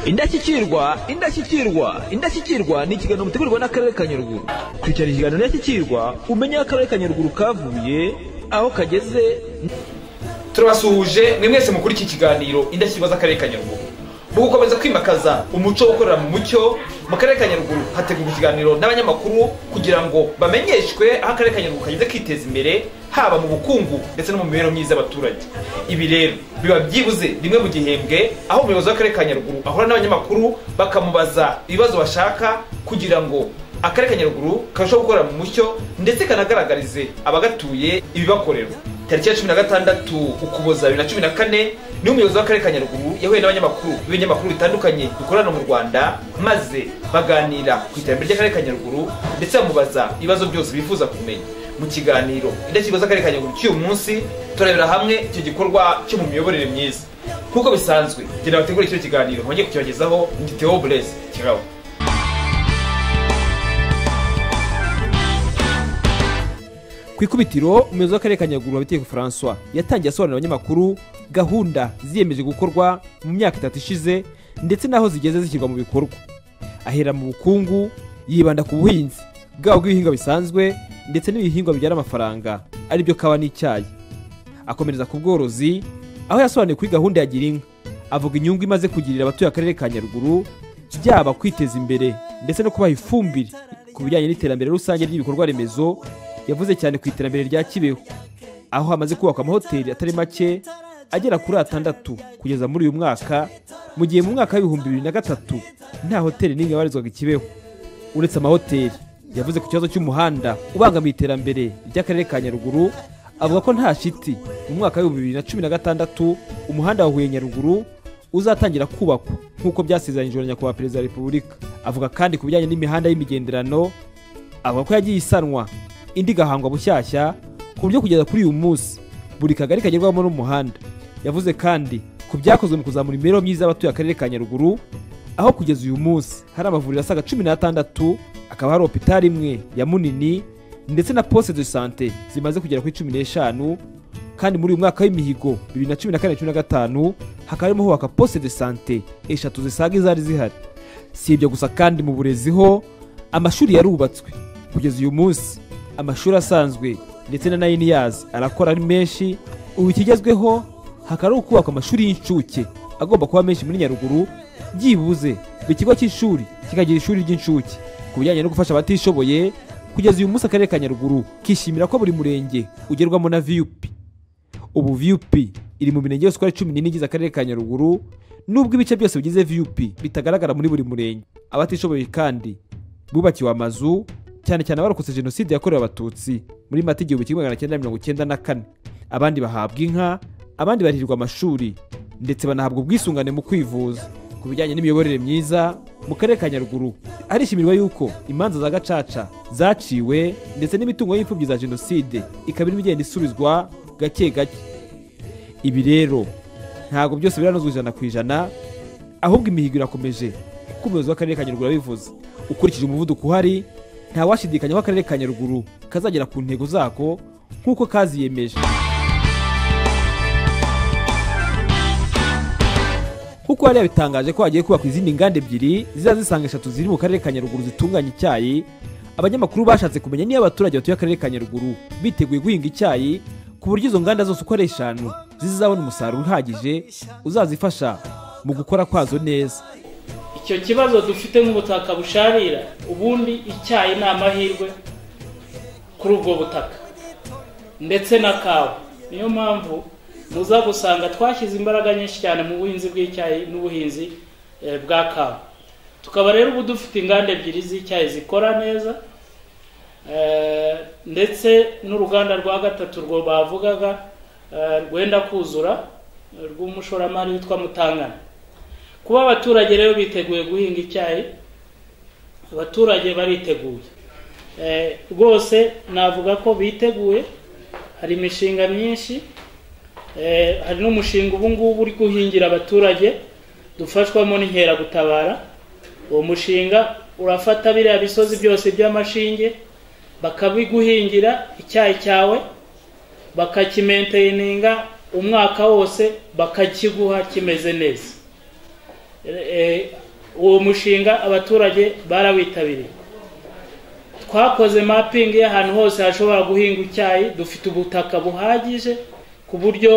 indashyikirwa indashyikirwa indashyikirwa ni ikiganiro mutegurwa n'akarere ka nyaruguru kurikirana ikiganiro indashyikirwa umenye aho akarere ka nyaruguru kavuye aho kageze turabasuhuje ni mwese mukuri iki kiganiro indashyikirwa z'akarere ka nyaruguru mu gukomeza kwimakaza umuco wo gukorera mu mucyo mu karere ka nyaruguru hategurwa ikiganiro n'abanyamakuru kugira ngo bamenyeshwe aho akarere ka nyaruguru kageze kiteza imbere haba mu bukungu ndetse no mu mibereho myiza y'abaturage ibi rero biba byibuze rimwe mu gihembwe aho umuyobozi w'akarere ka nyaruguru ahura n'abanyamakuru bakamubaza ibibazo bashaka kugira ngo akarere ka nyaruguru karushaho gukorera mu mucyo ndetse kanagaragarize abagatuye ibibakorerwa tariki ya cumi na gatandatu ukuboza bibiri na cumi na kane niwe umuyobozi w'akarere ka nyaruguru yahuye n'abanyamakuru b'ibinyamakuru bitandukanye bikorana mu rwanda maze baganira ku iterambere ry'akarere ka nyaruguru ndetse bamubaza ibibazo byose bifuza kumenya mu kiganiro indashyikirwa z'akarere ka nyaruguru cy'uyu munsi turarebera hamwe icyo gikorwa cyo mu miyoborere myiza nk'uko bisanzwe genda bategure kino kiganiro mwongeye kukibagezaho ndi theo burezi kigabo ku ikubitiro umuyobozi w'akarere ka nyaruguru wabiteye francois yatangiye asobanurira abanyamakuru gahunda ziyemeje gukorwa mu myaka itatu ishize ndetse n'aho zigeze zishyirwa mu bikorwa ahera mu bukungu yibanda ku buhinzi bwaba bw'ibihingwa bisanzwe ndetse n'ibihingwa bibyara amafaranga aribyo kawa n'icyayi akomereza ku bworozi aho yasobanuye kuri gahunda ya girinka avuga inyungu imaze kugirira abatuye akarere ka nyaruguru byaba kwiteza imbere ndetse no kubaha ifumbire ku bijyanye n'iterambere rusange ry'ibikorwa remezo yavuze cyane ku iterambere rya kibeho aho hamaze kubakwa amahoteli atari make agera kuri atandatu kugeza muri uyu mwaka mu gihe mu mwaka w'ibihumbi bibiri na gatatu nta hoteli n'imwe yabarizwaga i kibeho uretse amahoteli yavuze ku kibazo cy'umuhanda ubangamiye iterambere ry'akarere ka nyaruguru avuga ko nta shiti mu mwaka w'ibihumbi bibiri na cumi na gatandatu umuhanda wa huye nyaruguru uzatangira kubakwa nk'uko byasezeranyijwe na nyakubahwa perezida wa repubulika avuga kandi ku bijyanye n'imihanda y'imigenderano avuga ko yagiye isanwa indi igahangwa bushyashya ku buryo kugeza kuri uyu munsi buri kagari kagerwamo n'umuhanda yavuze kandi ku byakozwe mu kuzamura imibereho myiza y'abatuye akarere ka nyaruguru aho kugeza uyu munsi hari amavuriro asaga cumi n'atandatu akaba hari opitari imwe ya munini ndetse na poste de sante zimaze kugera kuri cumi n'eshanu kandi muri uyu mwaka w'imihigo bibiri na cumi na kane cumi na gatanu hakaba harimo hubaka poste de sante eshatu zisaga izari zihari si ibyo gusa kandi mu burezi ho amashuri yarubatswe kugeza uyu munsi amashuri asanzwe ndetse na nayini yazi arakora ari menshi ubu ikigezweho hakaba ari ukubaka amashuri y'incuke agomba kuba menshi muri nyaruguru byibuze buri kigo cy'ishuri kikagira ishuri ry'incuke ku bijyanye no gufasha abatishoboye kugeza uyu munsi akarere ka nyaruguru kishimira ko buri murenge ugerwamo na viyupi ubu viyupi iri mu mirenge yose uko ari cumi n'ine igize akarere ka nyaruguru nubwo ibice byose bigize viyupi bitagaragara muri buri murenge abatishoboye kandi bubakiwe amazu cyane cyane abarokotse jenoside yakorewe abatutsi muri mata igihumbi kimwe magana cyenda mirongo icyenda na kane abandi bahabwa inka abandi barihirwa amashuri ndetse banahabwa ubwisungane mu kwivuza ku bijyanye n'imiyoborere myiza mu karere ka nyaruguru harishimirwa yuko imanza za gacaca zaciwe ndetse n'imitungo y'imfubyi za jenoside ikaba irimo igenda isubizwa gake gake ibi rero ntabwo byose biranozwa ijana ku ijana ahubwo imihigo irakomeje kuko umuyobozi w'akarere ka nyaruguru yabivuze ukurikije umuvuduko uhari ntawashidikanya ko akarere ka nyaruguru kazagera ku ntego zako nk'uko kaziyemeje nk'uko yari yabitangaje ko hagiye kubakwa izindi nganda ebyiri ziza zisanga eshatu ziri mu karere ka nyaruguru zitunganya icyayi abanyamakuru bashatse kumenya niba abaturage batuye akarere ka nyaruguru biteguye guhinga icyayi ku buryo izo nganda zose uko ari eshanu zizabona umusaruro uhagije uzazifasha mu gukora kwazo neza icyo kibazo dufite nk'ubutaka busharira ubundi icyayi ni amahirwe kuri ubwo butaka ndetse na kawa niyo mpamvu muza gusanga twashyize imbaraga nyinshi cyane mu buhinzi bw'icyayi n'ubuhinzi bwa kawa tukaba rero ubu dufite inganda ebyiri z'icyayi zikora neza ndetse n'uruganda rwa gatatu rwo bavugaga rwenda kuzura rw'umushoramari witwa mutangana kuba abaturage rero biteguye guhinga icyayi abaturage bariteguye rwose navuga ko biteguye hari imishinga myinshi hari n'umushinga ubu ngubu uri guhingira abaturage dufashwamo n'inkeragutabara uwo mushinga urafata biriya bisozi byose by'amashinge bakabiguhingira icyayi cyawe bakakimenteyininga umwaka wose bakakiguha kimeze neza Eh, uwo mushinga abaturage barawitabiriye twakoze mapping y'ahantu hose hashobora guhinga icyayi dufite ubutaka buhagije ku buryo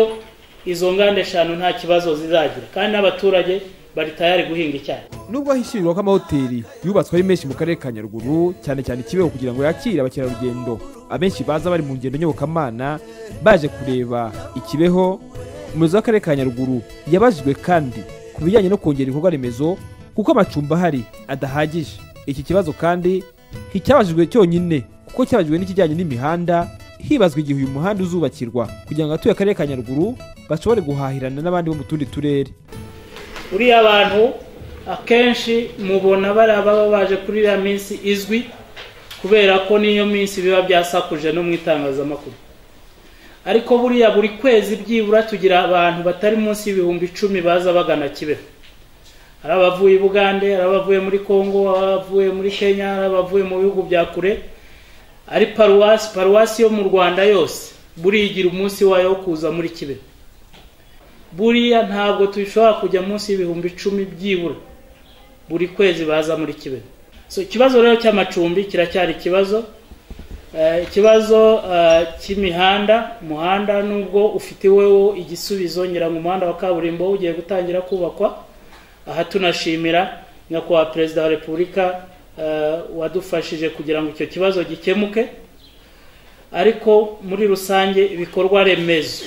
izo nganda eshanu nta kibazo zizagira kandi n'abaturage bari tayari guhinga icyayi nubwo ahishyirirwa ko amahoteli yubatswe ari menshi mu karere ka nyaruguru cyane cyane ikibeho kugira ngo yakire abakerarugendo abenshi baza bari mu ngendo nyobokamana baje kureba ikibeho umuyobozi w'akarere ka nyaruguru yabajijwe kandi ku bijyanye no kongera ibikorwa remezo kuko amacumbi ahari adahagije iki kibazo kandi nticyabajijwe cyonyine kuko cyabajijwe n'ikijyanye n'imihanda hibazwa igihe uyu muhanda uzubakirwa kugira ngo abatuye akarere ka nyaruguru bashobore guhahirana n'abandi bo mu tundi turere uriya bantu akenshi mubona bariya baba baje kuri iriya minsi izwi kubera ko niyo minsi biba byasakuje no mu itangazamakuru ariko buriya buri kwezi byibura tugira abantu batari munsi y'ibihumbi icumi baza bagana kibeho hari abavuye i bugande hari abavuye muri congo hari abavuye muri kenya hari abavuye mu bihugu bya kure ari paruwasi paruwasi yo mu rwanda yose buriya igira umunsi wayo wo kuza muri kibeho buriya ntabwo dushobora kujya munsi y'ibihumbi icumi byibura buri kwezi baza muri kibeho so ikibazo rero cy'amacumbi kiracyari ikibazo Eh, ikibazo eh, cy'imihanda umuhanda nubwo ufite wowe igisubizo ngira ngo umuhanda wa kaburimbo ugiye gutangira kubakwa aha tunashimira nyakubahwa perezida wa repubulika eh, wadufashije kugira ngo icyo kibazo gikemuke ariko muri rusange ibikorwa remezo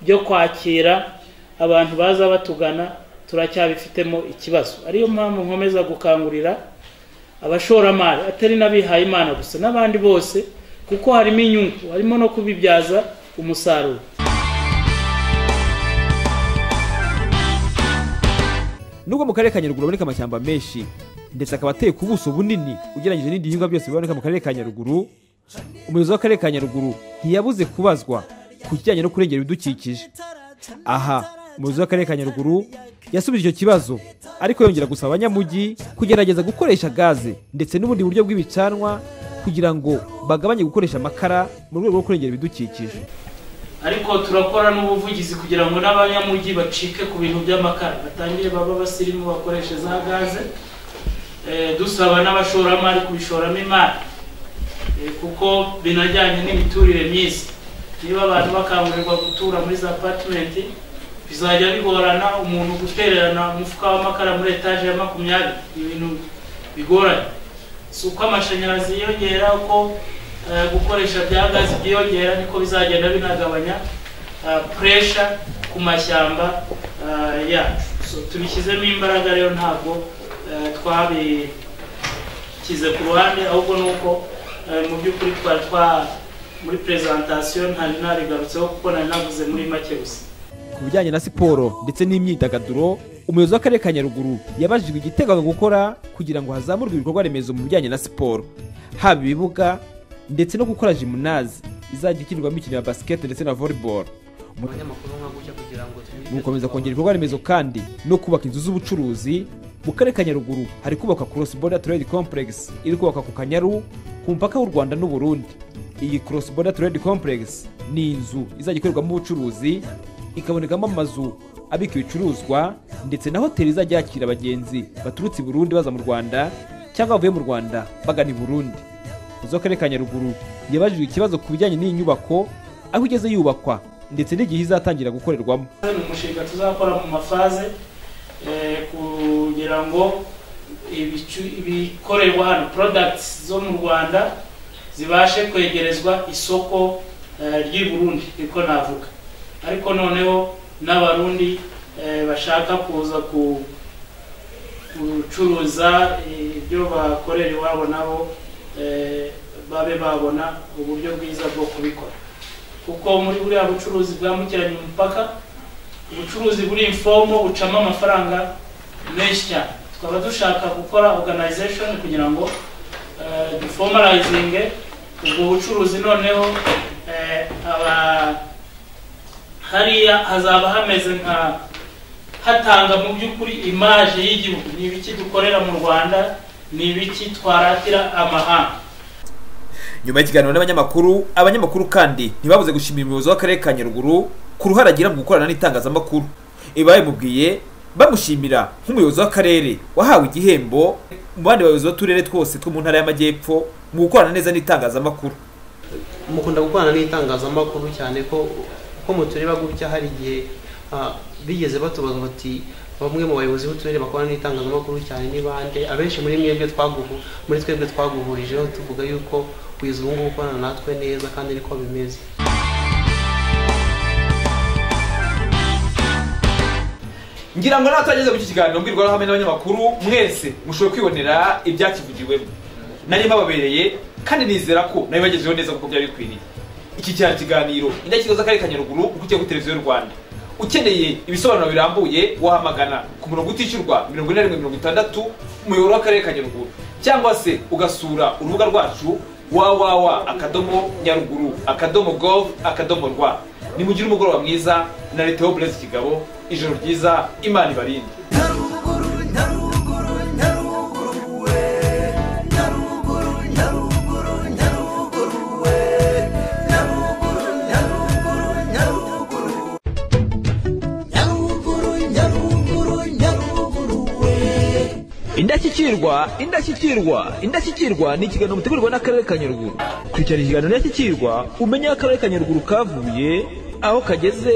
byo kwakira abantu baza batugana turacyabifitemo ikibazo ariyo mpamvu nkomeza gukangurira abashoramari atari n'abihaye imana gusa n'abandi bose kuko harimo inyungu harimo no kubibyaza umusaruro nubwo mu karere ka nyaruguru haboneka amashyamba menshi ndetse akaba ateye ku buso bunini ugereranyije n'ibindi bihingwa byose biboneka mu karere ka nyaruguru umuyobozi w'akarere ka nyaruguru ntiyabuze kubazwa ku kijyanye no kurengera ibidukikije aha umuyobozi w'akarere ka nyaruguru yasubije icyo kibazo ariko yongera gusaba abanyamujyi kugerageza gukoresha gaze ndetse n'ubundi buryo bw'ibicanwa kugira ngo bagabanye gukoresha amakara mu rwego rwo kurengera ibidukikije ariko turakora n'ubuvugizi kugira ngo n'abanyamujyi bacike ku bintu by'amakara batangire baba abasirimu bakoresha za gaze Eh, dusaba n'abashoramari kubishoramo imari Eh, kuko binajyanye n'imiturire myiza niba abantu bakangurirwa gutura muri za patimenti bizajya bigorana umuntu gutererana umufuka w'amakara muri etaje ya makumyabiri ni ibintu bigoranye si uko amashanyarazi yiyongera uko eh, gukoresha bya gazi byiyongera niko bizagenda binagabanya puresha ku mashyamba eh, yacu So, tubishyizemo imbaraga rero ntabwo eh, twabi nshyize ku ruhande ahubwo ni uko eh, mu by'ukuri twari twa muri prezantasiyo ntari narigarutseho kuko nari navuze muri make gusa ku bijyanye na siporo ndetse n'imyidagaduro umuyobozi w'akarere ka nyaruguru yabajijwe igiteganywa gukora kugira ngo hazamurwe ibikorwa remezo mu bijyanye na siporo haba ibibuga ndetse no gukora jimunazi izajya ikinirwamo imikino ya basikete ndetse na volleyball Mu- abanyamakuru nka gutya kugira ngo tubibe mu gukomeza kongera ibikorwa remezo kandi no kubaka inzu z'ubucuruzi mu karere ka nyaruguru hari kubakwa cross border trade complex iri kubakwa ku kanyaru ku mupaka w'u rwanda n'u burundi iyi cross border trade complex ni inzu izajya ikorerwamo ubucuruzi ikabonekamo amazu abika ibicuruzwa ndetse na hoteli izajya yakira abagenzi baturutse i burundi baza mu rwanda cyangwa bavuye mu rwanda bagana i burundi zo karere ka nyaruguru yabajijwe ikibazo ku bijyanye n'iyi nyubako aho igeze yubakwa ndetse n'igihe izatangira gukorerwamo ni umushinga tuzakora mu mafaze eh, kugira ngo ibicu- ibikorerwa hano products zo mu rwanda zibashe kwegerezwa isoko eh, ry'i burundi niko navuga ariko noneho n'abarundi eh, bashaka kuza ku- gucuruza eh, ibyo bakorera iwabo nabo eh, babe babona uburyo bwiza bwo kubikora kuko muri buriya bucuruzi bwambukiranya umupaka ubucuruzi buri imfomo bucamo amafaranga menshi cyane tukaba dushaka gukora organization kugira ngo eh, duformalizinge ubwo bucuruzi noneho eh, aba- hariya hazaba hameze nka hatanga mu by'ukuri imaje y'igihugu ni ibiki dukorera mu rwanda ni ibiki twaratira amahanga nyuma y'ikiganiro n'abanyamakuru abanyamakuru kandi ntibabuze gushimira umuyobozi w'akarere ka nyaruguru ku ruhare agira mu gukorana n'itangazamakuru ibi babimubwiye bamushimira nk'umuyobozi w'akarere wahawe igihembo mu bandi bayobozi b'uturere twose two mu ntara y'amajyepfo mu gukorana neza n'itangazamakuru mukunda gukorana n'itangazamakuru cyane ko ko mutureba gutya hari igihe ah, bigeze batubaza bati bamwe mu bayobozi b'uturere bakorana n'itangazamakuru cyane ni bande abenshi muri mwebwe twaguhu muri twebwe twaguhurijeho tuvuga yuko wize ubu ngubu ukorana natwe neza kandi niko bimeze ngira ngo natageze muri iki kiganiro mbwirwaruhame n'abanyamakuru mwese mushobora kwibonera ibyakivugiwemo nari bababereye kandi nizera ko nabi bagezeho neza kuko byari bikwiriye iki cyari ikiganiro indashyikirwa z'akarere ka nyaruguru ukurikiye kuri televiziyo y'u rwanda ukeneye ibisobanuro birambuye wahamagana ku murongo utishyurwa mirongo ine na rimwe mirongo itandatu umuyoboro w'akarere ka nyaruguru cyangwa se ugasura urubuga rwacu wawawa akadomo nyaruguru akadomo gov akadomo rwa nimugire umugoroba mwiza na leta yo burezi kigabo ijoro ryiza imana ibarinde indashyikirwa indashyikirwa indashyikirwa ni ikiganiro mutegurwa n'akarere ka nyaruguru kurikirana ikiganiro ndashyikirwa umenye aho akarere ka nyaruguru kavuye aho kageze